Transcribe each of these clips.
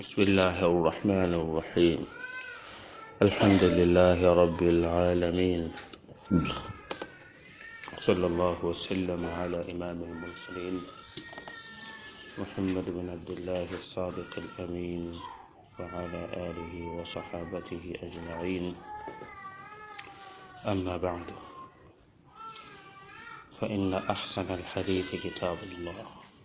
بسم الله الرحمن الرحيم الحمد لله رب العالمين صلى الله وسلم على إمام المرسلين محمد بن عبد الله الصادق الأمين وعلى آله وصحابته أجمعين أما بعد فإن أحسن الحديث كتاب الله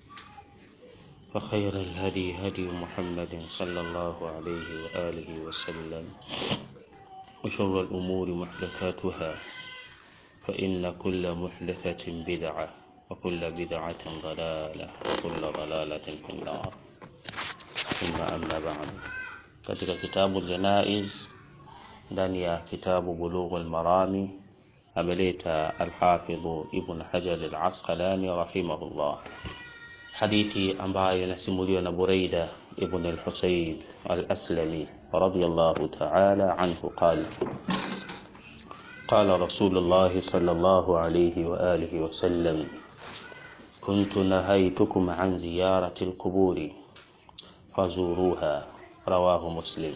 وخير الهدي هدي محمد صلى الله عليه وآله وسلم وشر الأمور محدثاتها فإن كل محدثة بدعة وكل بدعة ضلالة وكل ضلالة في النار ثم أما بعد katika kitabu Janaiz ndani ya kitabu Bulughul Marami ameleta Alhafidhu Ibn Hajar Al-Asqalani rahimahullah hadithi ambayo inasimuliwa na Buraida ibn al-Husayb al-Aslami radiyallahu ta'ala anhu qala قال رسول الله صلى الله عليه وآله وسلم كنت نهيتكم عن زيارة القبور فزوروها رواه مسلم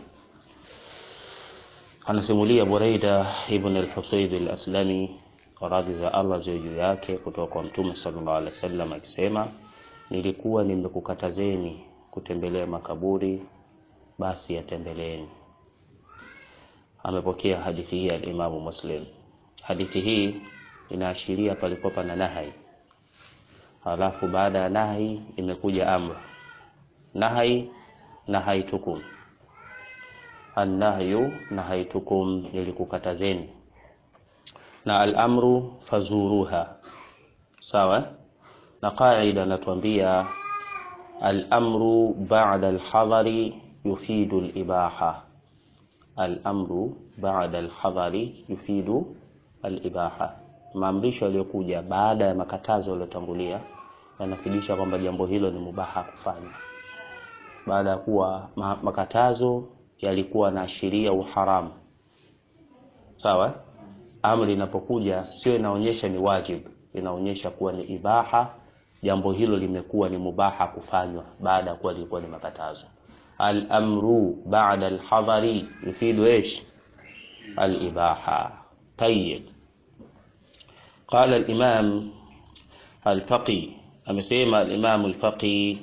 anasimulia Buraida ibn al-Husayb al-Aslami radhi za Allah ziwe juu yake kutoka kwa Mtume sallallahu alaihi wasallam akisema nilikuwa nimekukatazeni kutembelea makaburi basi yatembeleeni amepokea hadithi hii al-Imamu Muslim hadithi hii inaashiria palikuwa pana nahai halafu baada ya nahi imekuja amr nahai nahaitukum annahyu nahaitukum nilikukatazeni na al-amru fazuruha sawa na qaida natuambia al-amru ba'da al-hadari yufidu al-ibaha al-amru ba'da al-hadari yufidu al-ibaha maamrisho yaliyokuja baada ya makatazo yaliyotangulia yanafidisha kwamba jambo hilo ni mubaha kufanya baada ya kuwa makatazo yalikuwa na ashiria uharamu sawa amri inapokuja sio inaonyesha ni wajib inaonyesha kuwa ni ibaha jambo hilo limekuwa ni mubaha kufanywa baada ya kuwa lilikuwa ni makatazo al-amru ba'da al-hadari yufidu ايش al-ibaha tayyib قال الإمام الفقي أمسيما الإمام الفقي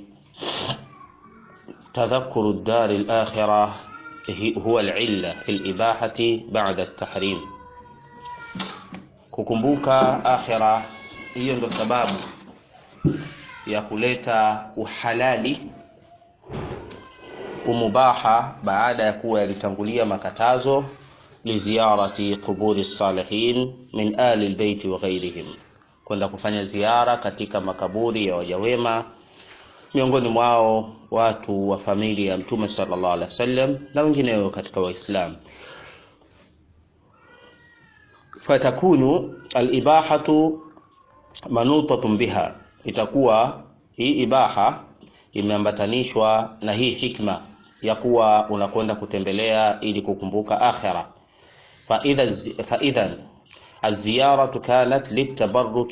تذكر الدار الآخرة هو العلة في الإباحة بعد التحريم kukumbuka akhira hiyo ndo sababu ya kuleta uhalali umubaha baada ya kuwa yalitangulia makatazo liziarati quburi salihin min ali albayti wa ghairihim kwenda kufanya ziara katika makaburi ya wajawema miongoni mwao watu wa familia ya mtume sallallahu alaihi wasallam na wengineo katika waislamu fatakunu alibahatu manutatun biha itakuwa hii ibaha imeambatanishwa na hii hikma ya kuwa unakwenda kutembelea ili kukumbuka akhira faidhan الزيارة كانت للتبرك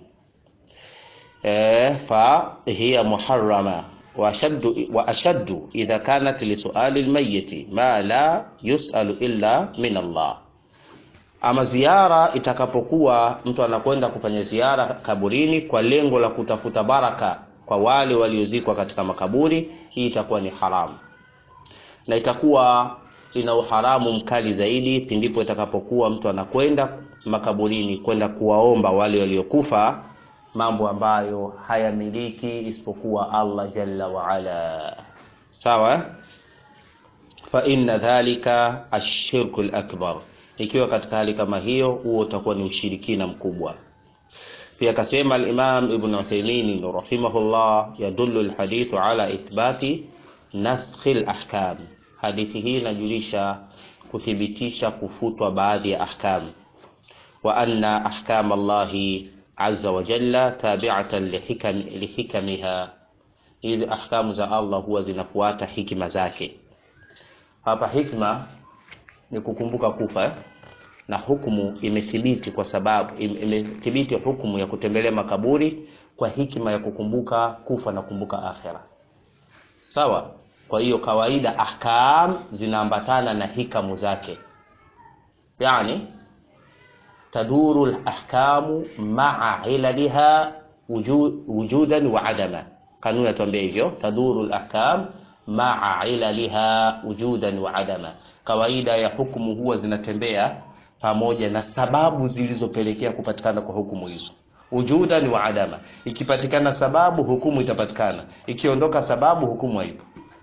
فهي محرمة وأشد, وأشد إذا كانت لسؤال الميت ما لا يسأل إلا من الله ama ziara itakapokuwa mtu anakwenda kufanya ziara kaburini kwa lengo la kutafuta baraka kwa wale waliozikwa katika makaburi hii itakuwa ni haramu na itakuwa ina uharamu mkali zaidi pindipo itakapokuwa mtu anakwenda makaburini kwenda kuwaomba wale waliokufa mambo ambayo hayamiliki isipokuwa Allah jalla wa ala sawa fa inna dhalika ashirku al-akbar ikiwa katika hali kama hiyo huo utakuwa ni ushirikina mkubwa pia akasema al-Imam Ibn Uthaymeen rahimahullah yadullu al-hadithu ala ithbati naskhi al-ahkam hadithi hii inajulisha kuthibitisha kufutwa baadhi ya ahkam wa anna ahkam Allahi azza wa jalla tabi'atan lihikam lihikamiha hizi ahkamu za Allah huwa zinafuata hikima zake hapa hikma ni kukumbuka kufa na hukumu imethibiti kwa sababu imethibiti hukumu ya kutembelea makaburi kwa hikima ya kukumbuka kufa na kumbuka akhera sawa kwa hiyo kawaida ahkam zinaambatana na hikamu zake yani taduru lahkamu maa ilaliha wujudan wa adama kanuni atuambia hivyo taduru lahkam maa ilaliha wujudan wa adama kawaida ya hukumu huwa zinatembea pamoja na sababu zilizopelekea kupatikana kwa hukumu hizo wujudan wa adama ikipatikana sababu hukumu itapatikana ikiondoka sababu hukumu haipo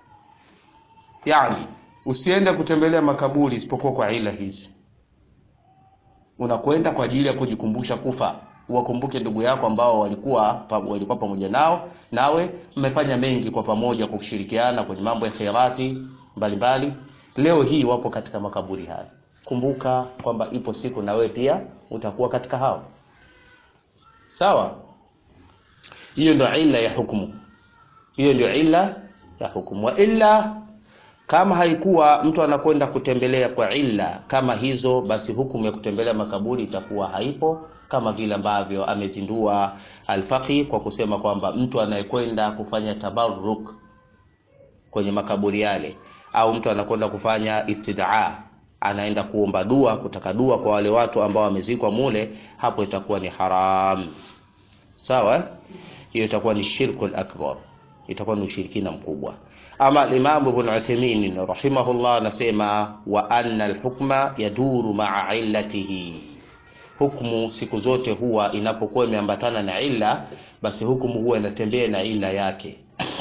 yani usiende kutembelea makaburi isipokuwa kwa ila hizi unakwenda kwa ajili ya kujikumbusha kufa uwakumbuke ndugu yako ambao walikuwa pa, walikuwa pamoja nao nawe mmefanya mengi kwa pamoja kwa kushirikiana kwenye mambo ya khairati mbalimbali leo hii wapo katika makaburi haya kumbuka kwamba ipo siku na wewe pia utakuwa katika hao sawa hiyo ndio illa ya hukumu hiyo ndio illa ya hukumu wa illa kama haikuwa mtu anakwenda kutembelea kwa illa kama hizo basi hukumu ya kutembelea makaburi itakuwa haipo kama vile ambavyo amezindua alfaqi kwa kusema kwamba mtu anayekwenda kufanya tabarruk kwenye makaburi yale au mtu anakwenda kufanya istidaa anaenda kuomba dua kutaka dua kwa wale watu ambao wamezikwa mule hapo itakuwa ni haram sawa hiyo itakuwa ni shirkul akbar itakuwa ni ushirikina mkubwa ama Imam Ibn Uthaymeen rahimahullah anasema wa anna alhukma yaduru ma'a illatihi hukumu siku zote huwa inapokuwa imeambatana na illa basi hukumu huwa inatembea na illa yake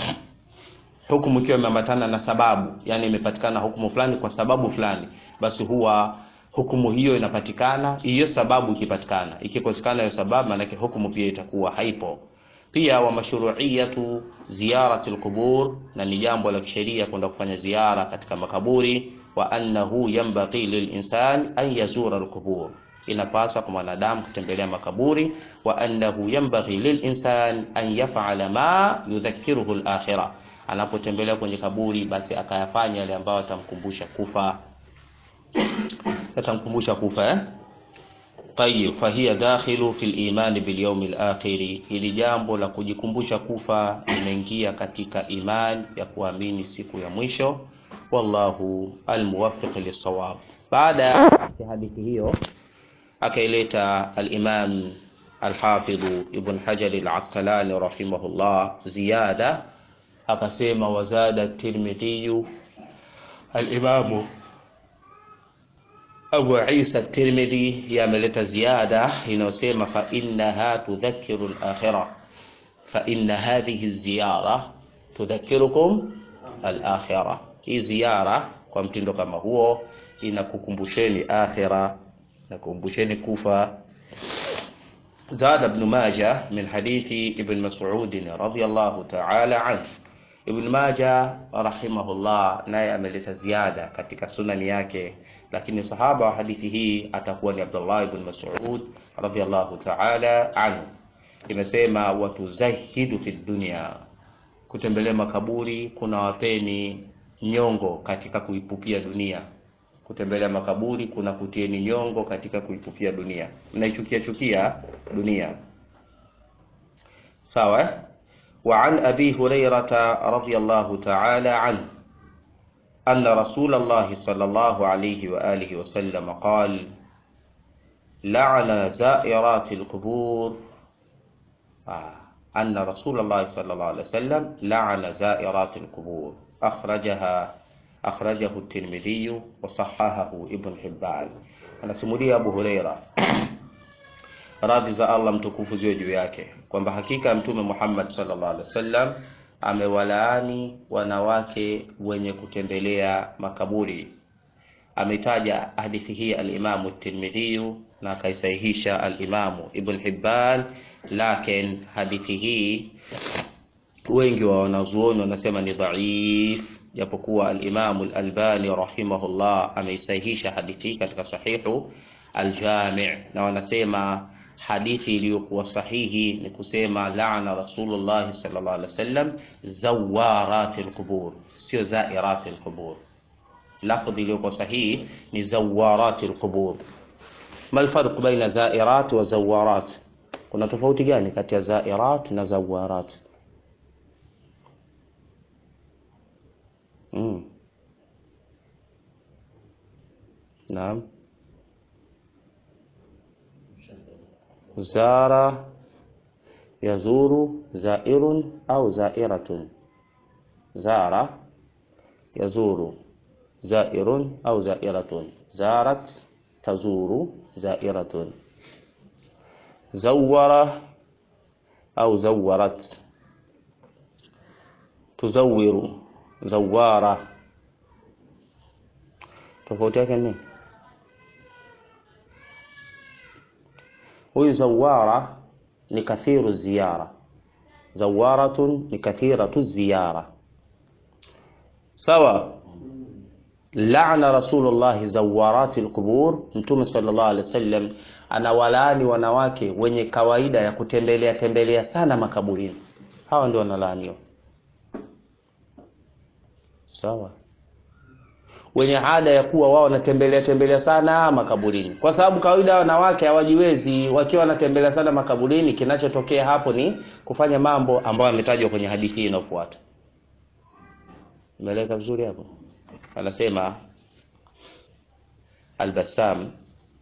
hukumu ikiwa imeambatana na sababu yani imepatikana hukumu fulani kwa sababu fulani basi huwa hukumu hiyo inapatikana hiyo sababu ikipatikana ikikosekana hiyo sababu maanake hukumu pia itakuwa haipo pia wa mashru'iyatu ziyarati alqubur na ni jambo la kisheria kwenda kufanya ziara katika makaburi wa annahu yanbaghi lilinsan an yazura alqubur inapasa kwa mwanadamu kutembelea makaburi wa annahu yanbaghi lilinsan an yaf'ala ma yudhakkiruhu alakhirah anapotembelea kwenye kaburi basi akayafanya yale ambayo atamkumbusha kufa atamkumbusha kufa eh tayib fahiya dakhilu fil iman bil yawm al akhir hili jambo la kujikumbusha kufa linaingia katika iman ya kuamini siku ya mwisho wallahu almuwaffiq lis-sawab baada ya hadithi hiyo akaileta al-imam al-hafidh ibn hajar al-asqalani rahimahullah ziyada akasema wazada at-tirmidhi al-imam Abu Isa at-Tirmidhi yameleta ziada inayosema fa innaha tudhakkiru al-akhirah fa inna hadhihi ziyara tudhakkirukum al-akhirah hii ziara kwa mtindo kama huo inakukumbusheni akhira nakumbusheni kufa زاد ابن ماجه من حديث ابن مسعود رضي الله تعالى عنه Ibn Majah rahimahullah naye ameleta ziada katika sunani yake, lakini sahaba wa hadithi hii atakuwa ni Abdullah ibn Mas'ud radhiyallahu ta'ala anhu. Imesema watuzahidu fi dunya, kutembelea makaburi kuna wapeni nyongo katika kuipupia dunia. Kutembelea makaburi kuna kutieni nyongo katika kuipupia dunia, mnaichukia chukia dunia, sawa eh? وعن أبي هريرة رضي الله تعالى عنه أن رسول الله صلى الله عليه وآله وسلم قال لعن زائرات القبور آه. أن رسول الله صلى الله عليه وسلم لعن زائرات القبور أخرجها أخرجه الترمذي وصححه ابن حبان أنا سمولي أبو هريرة radhi za Allah mtukufu ziwe juu yake kwamba hakika mtume Muhammad sallallahu alaihi wasallam amewalaani wanawake wenye kutembelea makaburi. Ametaja hadithi hii al-Imamu Tirmidhi na akaisahihisha al-Imamu Ibn Hibban, lakin hadithi hii wengi wa wanazuoni wanasema ni dhaif, japokuwa al-Imamu al-Albani rahimahullah ameisahihisha hadithi hii katika sahihu al-Jami' na wanasema hadithi iliyokuwa sahihi ni kusema laana Rasulullah sallallahu alaihi wasallam zawaratil qubur, sio zairatil qubur. Lafdhi iliyokuwa sahihi ni zawaratil qubur. Mal farq baina zairat wa zawarat? Kuna tofauti gani kati ya zairat na zawarat? mm. naam zara yazuru zairun au zairatun zara yazuru zairun au zairatun zarat tazuru zairatun zawara au zawarat tuzawiru zawara tofauti yake ni huyu zawara ni kathiru ziyara zawaratun ni kathiratu ziyara sawa laana rasulullahi zawarati lqubur mtume sallallahu alaihi wasallam anawalaani wanawake wenye kawaida ya kutembelea tembelea sana makaburini hawa ndio wanalaaniwa sawa wenye ada ya kuwa wao wanatembelea tembelea sana makaburini kwa sababu kawaida wanawake hawajiwezi wakiwa wanatembelea sana makaburini kinachotokea hapo ni kufanya mambo ambayo yametajwa kwenye hadithi hii inayofuata umeeleka vizuri hapo anasema albasam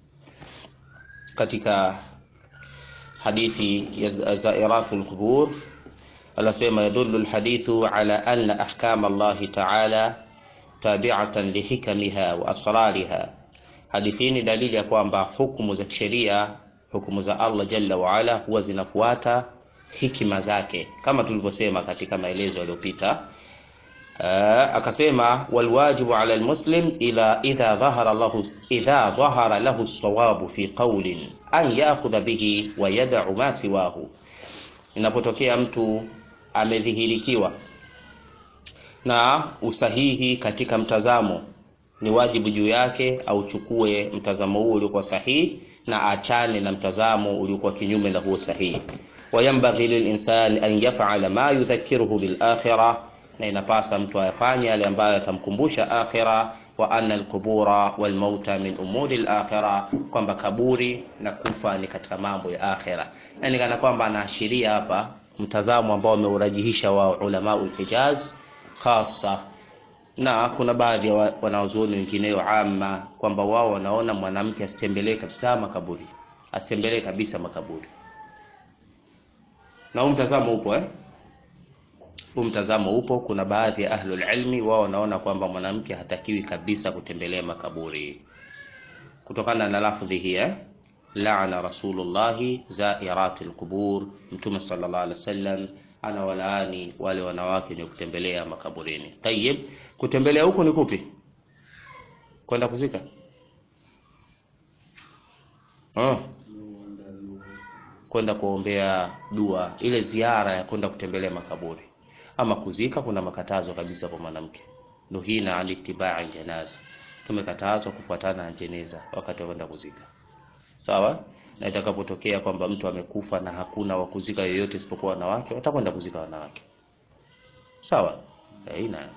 katika hadithi ya zairatu lqubur anasema yadulu lhadithu ala anna ahkama allahi taala tabiatan lihikamiha wa asrariha hadithi hii ni dalili ya kwamba hukumu za kisheria hukumu za allah jalla waala huwa zinafuata hikima zake kama tulivyosema katika maelezo yaliyopita Uh, akasema walwajibu ala almuslim ila idha dhahara lahu idha dhahara lahu sawabu fi qawlin an ya'khudha bihi wa yad'u ma siwahu, inapotokea mtu amedhihirikiwa na usahihi katika mtazamo, ni wajibu juu yake auchukue mtazamo huo uliokuwa sahihi na achane na mtazamo uliokuwa kinyume na huo sahihi. Wayambaghi lilinsani an yaf'ala ma yudhakkiruhu bil akhirah na inapasa mtu ayafanye yale ambayo yatamkumbusha akhira wa anna alqubura walmauta min umuri alakhira, kwamba kaburi na kufa ni katika mambo ya akhira. Yani kana kwamba anaashiria hapa mtazamo ambao wameurajihisha wa ulama ulhijaz khasa, na kuna baadhi ya wanaozuoni wengineo ama kwamba wao wanaona mwanamke asitembelee kabisa makaburi, asitembelee kabisa makaburi, na huu mtazamo upo eh? huu mtazamo upo. Kuna baadhi ya ahlul ilmi wao wanaona kwamba mwanamke hatakiwi kabisa kutembelea makaburi kutokana na lafdhi hii eh? laana rasulullahi zairati lqubur, Mtume sallallahu alaihi wasallam ana walaani wale wanawake wenye kutembelea makaburini. Tayib, kutembelea huko ni kupi? Kwenda kuzika oh. Kwenda kuombea dua, ile ziara ya kwenda kutembelea makaburi ama kuzika, kuna makatazo kabisa kwa mwanamke. Nuhina an ittibai janaza, tumekatazwa kufuatana na jeneza wakati wa kwenda kuzika. Sawa na itakapotokea kwamba mtu amekufa na hakuna wa kuzika yoyote isipokuwa wanawake, watakwenda kuzika wanawake. Sawa aina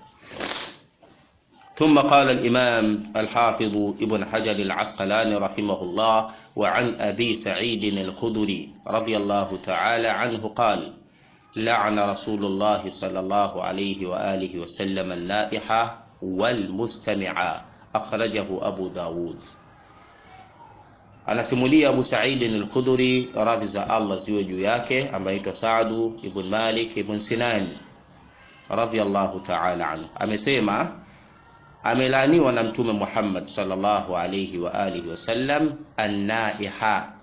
ثم قال الإمام الحافظ ابن حجر العسقلاني رحمه الله وعن أبي سعيد الخدري رضي الله تعالى عنه قال لعن رسول الله صلى الله عليه وآله وسلم النائحة والمستمع أخرجه أبو داود anasimulia Abu Sa'id al-Khudri radhi za Allah ziwe juu yake ambaye aitwa Saadu ibn Malik ibn Sinan radhiyallahu ta'ala anhu amesema amelaaniwa na mtume Muhammad sallallahu alayhi wa alihi wasallam annaiha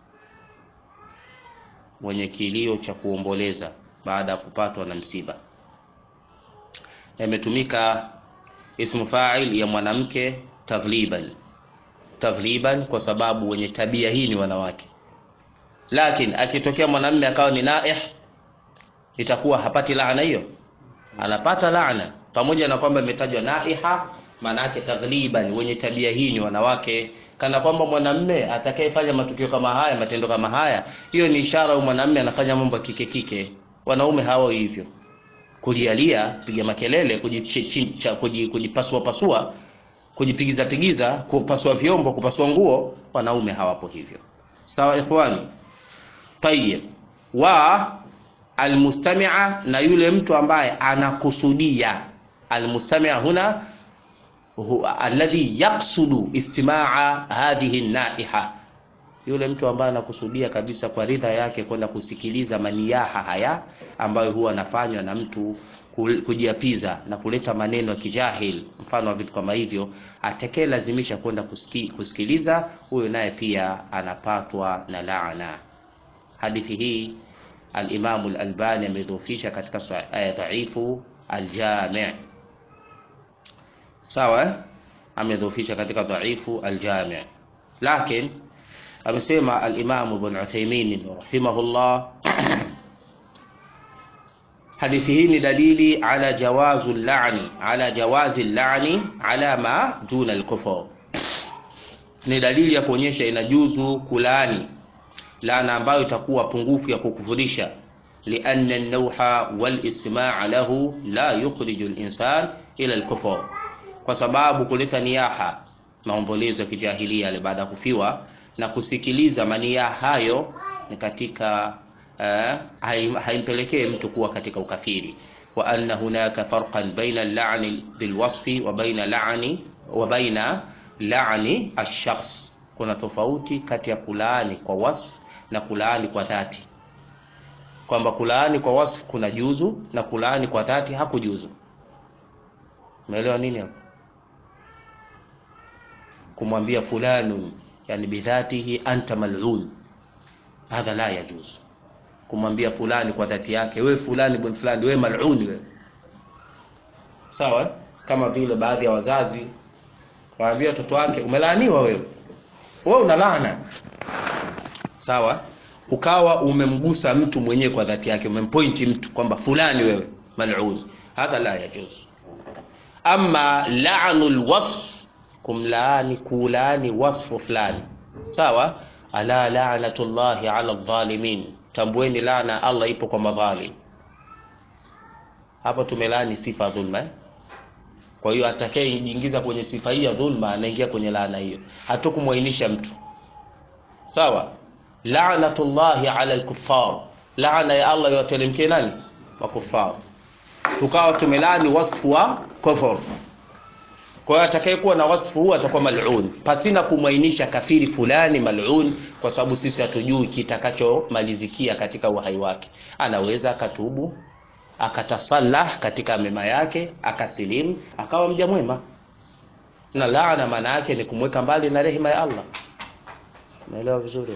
mwenye kilio cha kuomboleza baada ya kupatwa na msiba na imetumika ismu fa'il ya mwanamke taghliban taghliban kwa sababu wenye tabia hii ni wanawake lakini akitokea mwanamume akawa ni naih itakuwa hapati laana hiyo anapata laana pamoja na kwamba imetajwa naiha maana yake taghliban wenye tabia hii ni wanawake kana kwamba mwanamume atakayefanya matukio kama haya matendo kama haya hiyo ni ishara ya mwanamume anafanya mambo ya kike kike wanaume hao hivyo kulialia piga makelele kujipasua pasua kujipigiza pigiza kupasua vyombo kupasua nguo wanaume hawapo hivyo sawa ikhwani tayib wa almustamia na yule mtu ambaye anakusudia almustami' huna alladhi yaqsudu istimaa hadhihi naiha, yule mtu ambaye anakusudia kabisa kwa ridha yake kwenda kusikiliza maniyaha haya ambayo huwa anafanywa na mtu kujiapiza na kuleta maneno ya kijahil, mfano wa vitu kama hivyo, atekee lazimisha kwenda kusiki, kusikiliza, huyo naye pia anapatwa na laana. Hadithi hii al-Imam al-Albani amedhoofisha katika dhaifu al-Jami' sawa, amedhoofisha katika dhaifu al-Jami', lakini amesema al-Imam Ibn Uthaymeen rahimahullah hadithi hii ni dalili ala jawazu lani ala jawazi lani ala ma duna al-kufr, ni dalili ya kuonyesha inajuzu kulaani laana ambayo itakuwa pungufu ya kukufurisha, lianna an-nawha wal isma' lahu la yukhriju al-insan ila al-kufr, kwa sababu kuleta niyaha, maombolezo ya kijahilia yale baada ya kufiwa na kusikiliza maniyaha hayo ni katika uh, haimpelekee mtu kuwa katika ukafiri. wa anna hunaka farqan baina al-la'ni bilwasfi wa baina la'ni wa baina la'ni ash-shakhs, kuna tofauti kati ya kulaani kwa wasf na kulaani kwa dhati, kwamba kulaani kwa wasf kuna juzu na kulaani kwa dhati hakujuzu. Umeelewa nini hapo? Kumwambia fulanun, yani bidhatihi anta mal'un, hadha la yajuzu. Kumwambia fulani kwa dhati yake, wewe fulani bin fulani, wewe mal'un wewe, sawa. Kama vile baadhi ya wazazi waambia watoto wake, umelaaniwa wewe, wewe una laana sawa ukawa umemgusa mtu mwenyewe kwa dhati yake, umempointi mtu kwamba fulani wewe mal'un, hadha la yajuz. Amma la'nul wasf, kumlaani kulaani wasfu fulani, sawa. Ala la'natullahi ala dhalimin, tambueni laana Allah ipo kwa madhalim. Hapo tumelaani sifa ya dhulma. Kwa hiyo atakayejiingiza kwenye sifa hii ya dhulma anaingia kwenye laana hiyo, hatukumwainisha mtu sawa La'natullahi ala al-kuffar, laana ya Allah yawatelemkie nani? Makufar. Tukawa tumelani wasfu wa kufur. Kwa hiyo atakayekuwa na wasfu huu atakuwa mal'un, pasina kumwainisha kafiri fulani mal'un, kwa sababu sisi hatujui kitakachomalizikia katika uhai wake. Anaweza akatubu akatasalah katika mema yake akasilimu akawa mja mwema, na laana maana yake ni kumweka mbali na rehema ya Allah. Naelewa vizuri.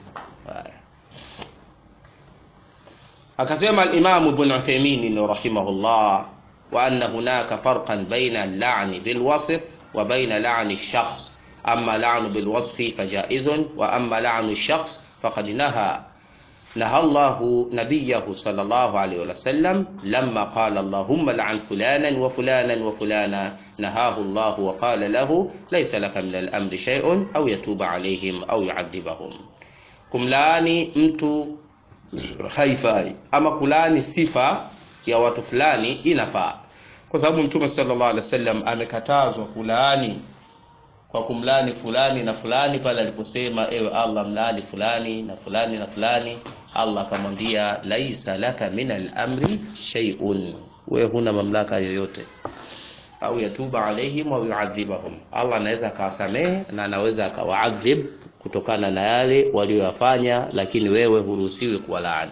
Akasema al-Imam Ibn Uthaymeen rahimahullah, wa anna hunaka farqan baina al-la'n bil wasf wa baina la'n ash-shakhs, amma la'n bil wasf fajaizun wa amma la'n ash-shakhs faqad naha naha Allah nabiyahu sallallahu alayhi wa sallam lamma qala Allahumma la'an fulanan wa fulanan wa fulana nahahu Allah wa qala lahu laysa laka min al-amri shay'un aw yatuba alayhim aw yu'adhibahum Kumlaani mtu haifai, ama kulaani sifa ya watu fulani inafaa, kwa sababu Mtume sallallahu alaihi wasallam amekatazwa kulaani kwa kumlaani fulani na fulani, pale aliposema ewe Allah, mlaani fulani na fulani na fulani. Allah akamwambia laisa laka min al-amri shay'un, wewe huna mamlaka yoyote, au yatuba alaihim au yuadhibahum, Allah anaweza akawasamehe na anaweza akawaadhib kutokana na yale walioyafanya, lakini wewe huruhusiwi kuwalaani.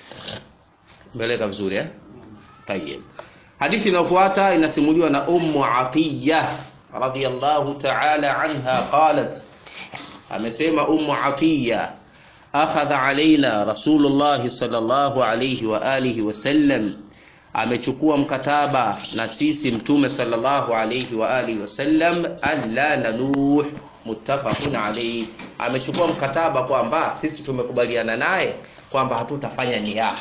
Mbeleka vizuri eh? Tayeb. Hadithi inayofuata inasimuliwa na Ummu Atiya radhiyallahu ta'ala anha qalat, amesema Ummu Atiya, akhadha alaina Rasulullah sallallahu alayhi wa alihi wasallam, amechukua mkataba na sisi Mtume sallallahu alayhi wa alihi wasallam, an la naluh muttafaqun alayhi, amechukua mkataba kwamba sisi tumekubaliana naye kwamba hatutafanya niyah,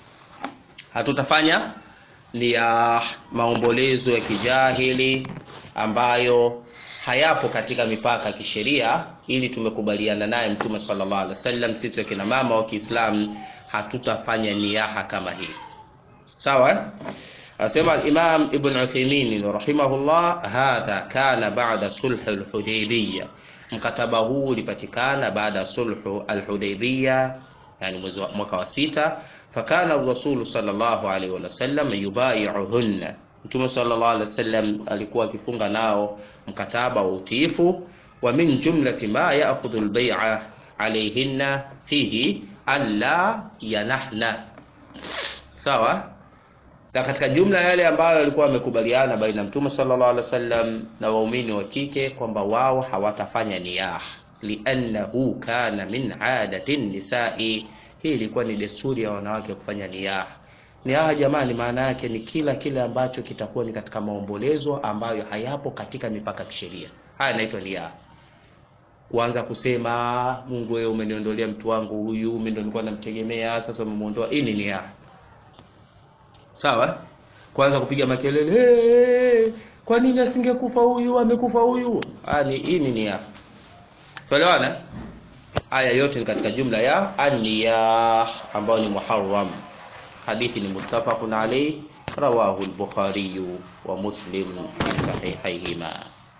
hatutafanya niyah, maombolezo ya kijahili ambayo hayapo katika mipaka ya kisheria, ili tumekubaliana naye Mtume sallallahu alaihi wasallam, sisi wakina mama wa Kiislamu hatutafanya niyaha kama hii. Sawa? Asema al-Imam Ibn Uthaymeen rahimahullah, hadha kana ba'da sulh al-Hudaybiyah, mkataba huu ulipatikana baada ya sulhu al-Hudaybiyah, yani mwezi wa mwaka wa sita. Fakana ar-Rasul sallallahu alayhi wa sallam yubai'uhunna, Mtume sallallahu alaihi wasallam alikuwa akifunga nao mkataba wa utiifu. Wa min jumlati ma ya'khudhu al-bay'a alayhinna fihi alla yanahna, sawa na katika jumla yale ambayo walikuwa wamekubaliana baina Mtume sallallahu alaihi wasallam na waumini wa kike kwamba wao hawatafanya niyah, liannahu kana min adati nisai. Hii ilikuwa ni desturi ya wanawake kufanya niyah. Niyah jamani, maana yake ni kila kile ambacho kitakuwa ni katika maombolezo ambayo hayapo katika mipaka kisheria. Haya inaitwa niyah. Kuanza kusema Mungu, wewe umeniondolea mtu wangu huyu, mimi ndo nilikuwa namtegemea, sasa umemuondoa. Hii ni niyah. Sawa, kwanza kupiga makelele hey, kwa nini asingekufa huyu, amekufa huyu. Ani hii ni nia, tuelewana. Haya yote ni katika jumla ya aniya ambayo ni muharram. Hadithi ni muttafaqun alayh, rawahu al-Bukhari wa Muslim fi sahihayhima.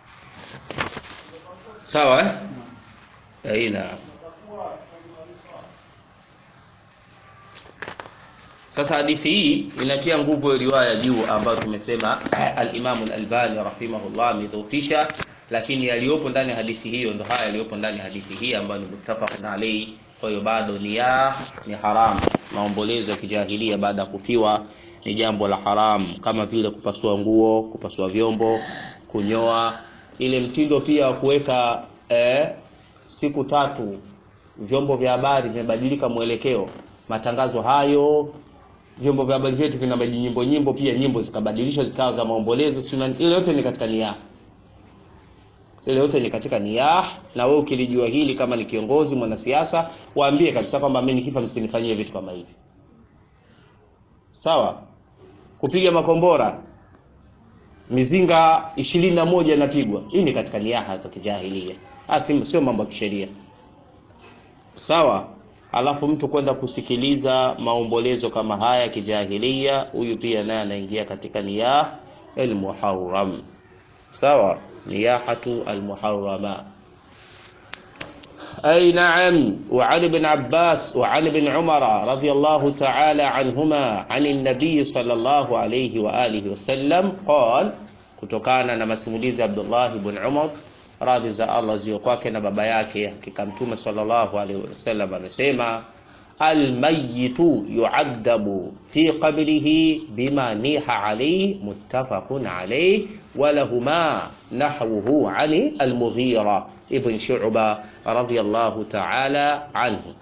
Sawa, aina Sasa hadithi hii inatia nguvu ya riwaya juu ambayo tumesema al-Imam al-Albani rahimahullah amedhoofisha, lakini yaliyopo ndani ya hadithi hiyo ndo haya yaliyopo ndani ya hadithi hii ambayo ni muttafaqun alayhi. Kwa hiyo bado niyah ni haramu. Maombolezo ya kijahilia baada ya kufiwa ni jambo la haramu, kama vile kupasua nguo, kupasua vyombo, kunyoa. Ile mtindo pia wa kuweka eh, siku tatu vyombo vya habari vimebadilika mwelekeo, matangazo hayo vyombo vya habari vyetu vina nyimbo nyimbo, pia nyimbo zikabadilishwa zikawa za maombolezo. Ile yote ni katika niyah, ile yote ni katika niyah. Na wewe ukilijua hili, kama ni kiongozi mwanasiasa, waambie kabisa kwamba mimi nikifa msinifanyie vitu kama hivi, sawa. Kupiga makombora mizinga ishirini na moja inapigwa, hii ni katika niyaha za kijahilia, sio mambo ya kisheria, sawa. Alafu mtu kwenda kusikiliza maombolezo kama haya kijahilia, huyu pia naye anaingia katika niyah almuharram. Sawa, niyahatu almuharrama. Ay na'am. Wa Ali ibn Abbas wa Ali ibn Umar radiyallahu ta'ala anhuma an an-nabiy sallallahu alayhi wa alihi wasallam qala, kutokana na masimulizi ya Abdullah ibn Umar radhi za Allah ziwe kwake na baba yake, hakika Mtume sallallahu alaihi wasallam amesema, almayitu yu'adhabu fi qabrihi bima niha alayhi muttafaqun alayhi wa lahuma nahwuhu ani al-Mughira ibn Shu'ba radiyallahu ta'ala anhu.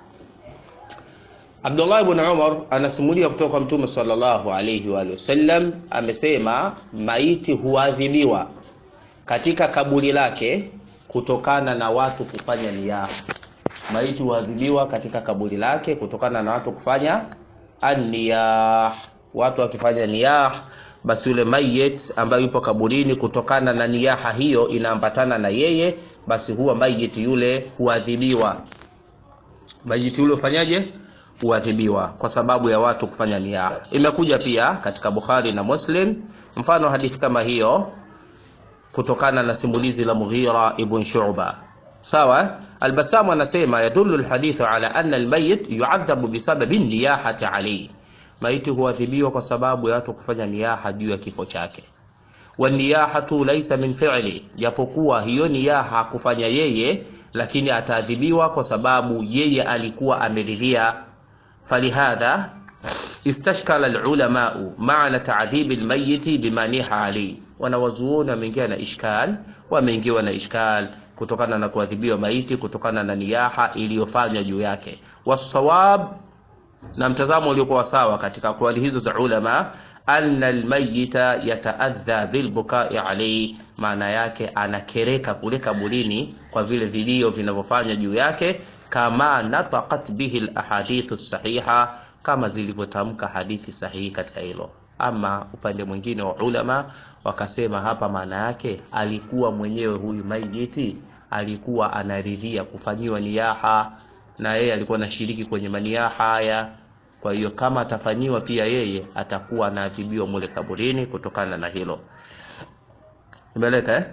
Abdullah ibn Umar anasimulia kutoka kwa Mtume sallallahu alayhi wa sallam amesema, maiti huadhibiwa katika kaburi lake kutokana na watu kufanya niyah. Maiti huadhibiwa katika kaburi lake kutokana na watu kufanya an-niyah. Watu wakifanya niyah, basi yule mayit ambaye yupo kaburini, kutokana na niyaha hiyo inaambatana na yeye, basi huwa mayit yule huadhibiwa. Mayit yule ufanyaje? Huadhibiwa kwa sababu ya watu kufanya niyah. Imekuja pia katika Bukhari na Muslim mfano hadithi kama hiyo kutokana na simulizi la Mughira ibn Shu'ba. Sawa, Albasamu anasema yadullu alhadithu ala anna almayit yu'adhabu bisababi niyahati alayhi, maiti huadhibiwa kwa sababu ya watu kufanya niyaha juu ya kifo chake. Wa niyahatu laysa min fi'li, japokuwa hiyo niyaha kufanya yeye, lakini ataadhibiwa kwa sababu yeye alikuwa ameridhia. Falihadha istashkala alulamau maana ta'dhibi almayiti bima niha alayhi wanawazuoni wameingia na ishkal, wameingiwa na ishkal kutokana na kuadhibiwa maiti kutokana na niyaha iliyofanywa juu yake. Wasawab, na mtazamo uliokuwa sawa katika kauli hizo za ulama, anna almayita yataadha bilbukai alayhi, maana yake anakereka kule kaburini kwa vile vilio vinavyofanywa juu yake, kama nataqat bihi alahadithu sahiha, kama zilivyotamka hadithi sahihi katika hilo. Ama upande mwingine wa ulama wakasema hapa maana yake alikuwa mwenyewe huyu maiti alikuwa anaridhia kufanyiwa niyaha, na yeye alikuwa anashiriki kwenye maniyaha haya. Kwa hiyo kama atafanyiwa pia yeye atakuwa anaadhibiwa mule kaburini kutokana na hilo. Imeleka eh?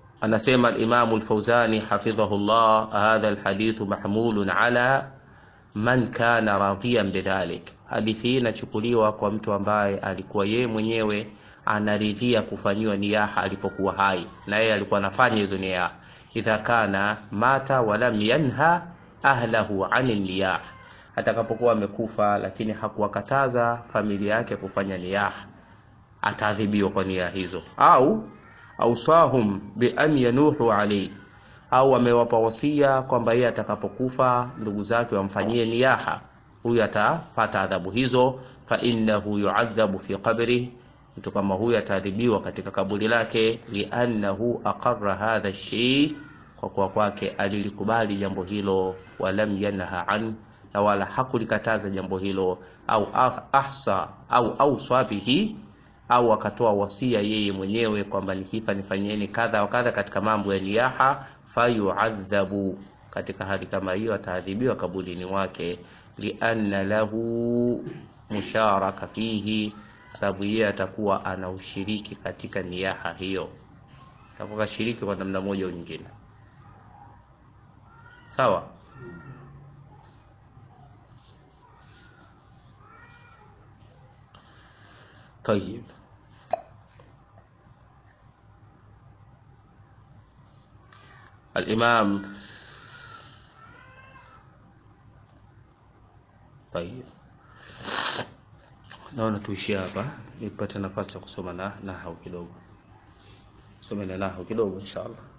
Anasema al-Imam al-Fawzani hafidhahullah, hadha al-hadithu mahmulun ala man kana radhiyan bidhalik. Hadithi hii inachukuliwa kwa mtu ambaye alikuwa yeye mwenyewe anaridhia kufanyiwa niyaha alipokuwa hai, na yeye alikuwa anafanya hizo niyaha. Idha kana mata walam yanha ahlahu ani niyah, atakapokuwa amekufa lakini hakuwakataza familia yake kufanya niyaha, ataadhibiwa kwa niyaha hizo. Au ausahum bi an yanuhu alayhi au amewapa wasia kwamba yeye atakapokufa ndugu zake wamfanyie niyaha, huyu atapata adhabu hizo. Fa innahu yuadhabu fi qabri, mtu kama huyu ataadhibiwa katika kaburi lake. Liannahu aqarra hadha shay, kwa kuwa kwake alilikubali jambo hilo. Walam yanha an, na wala hakulikataza jambo hilo. Au ahsa au ausa bihi au akatoa wasia yeye mwenyewe kwamba nikifa nifanyeni kadha wa kadha katika mambo ya niyaha fayuadhabu, katika hali kama hiyo ataadhibiwa kaburini mwake. Lianna lahu musharaka fihi, sababu yeye atakuwa ana ushiriki katika niyaha hiyo, atakuwa kashiriki kwa namna moja au nyingine. Sawa. Tayib. Al-Imam Tayib, naona tuishie hapa nipate nafasi ya kusoma na nahau kidogo, some na nahau kidogo inshallah.